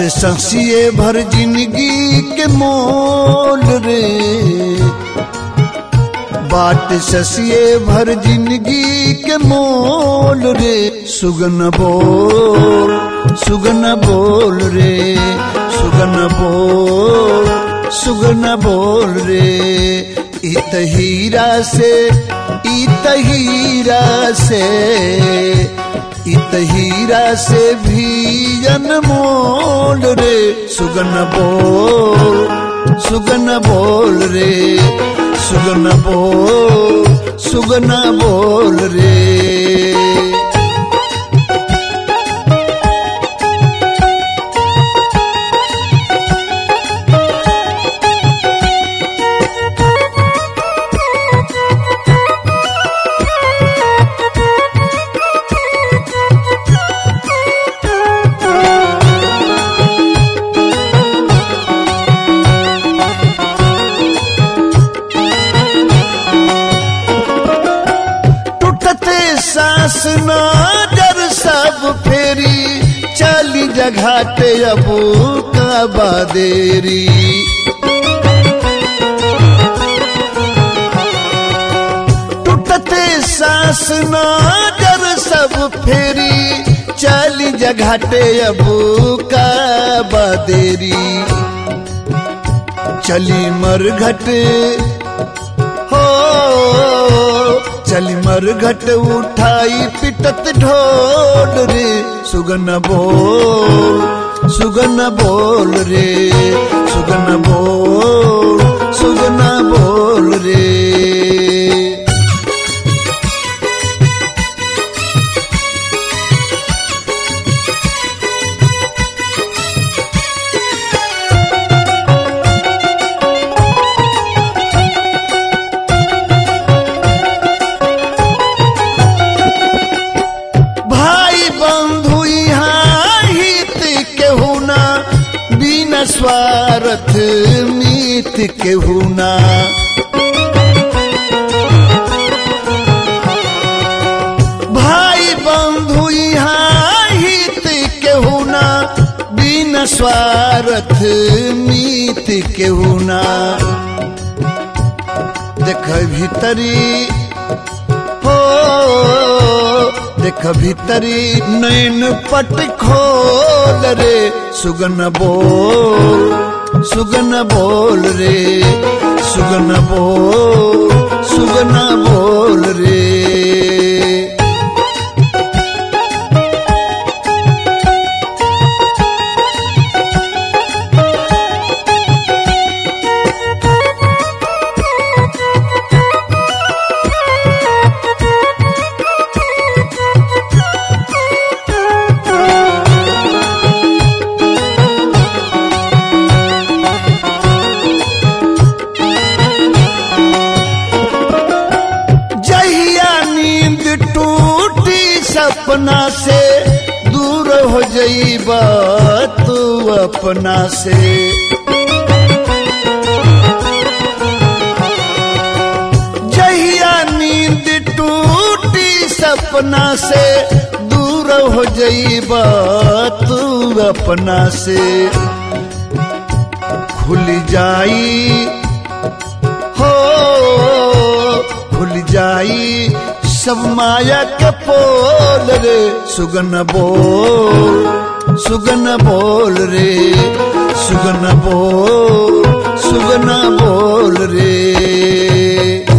ससिए भर जिंदगी के मोल रे बाट ससिए भर जिंदगी के मोल रे सुगन बोल सुगन बोल रे सुगन बोल सुगन बोल रे इत हीरा से इत हीरा से इत हीरा से भी अनमोल रे सुगन बोल सुगन बोल रे सुगन बोल सुगन बोल रे टूटते सांस नजर सब फेरी चली जघाटे अब काबा देरी टूटते सांस नजर सब फेरी चली जघाटे अब काबा देरी चली मरघट हो चली मरघट उठाई पिटत ढोल रे सुगन बोल सुगन बोल रे सुगन बोल सुगन बोल रे भाई बंधु यहाँ हित केहू ना बिना स्वार्थ मीत केहू ना भाई बंधु यहाँ हित केहू ना बिना स्वार्थ मीत केहू ना देख भीतरी हो देख भीतरी नैन पट खोल रे सुगन बोल सुगन बोल रे सुगन बोल सुगन बोल रे जहिया नींद टूटी सपना से दूर हो जाइबा तू अपना से जहिया नींद टूटी सपना से दूर हो जाइबा तू अपना से खुल जाई हो खुल जाई सब माया के पोल रे सुगन बोल सुगन बोल रे सुगन बोल सुगन बोल रे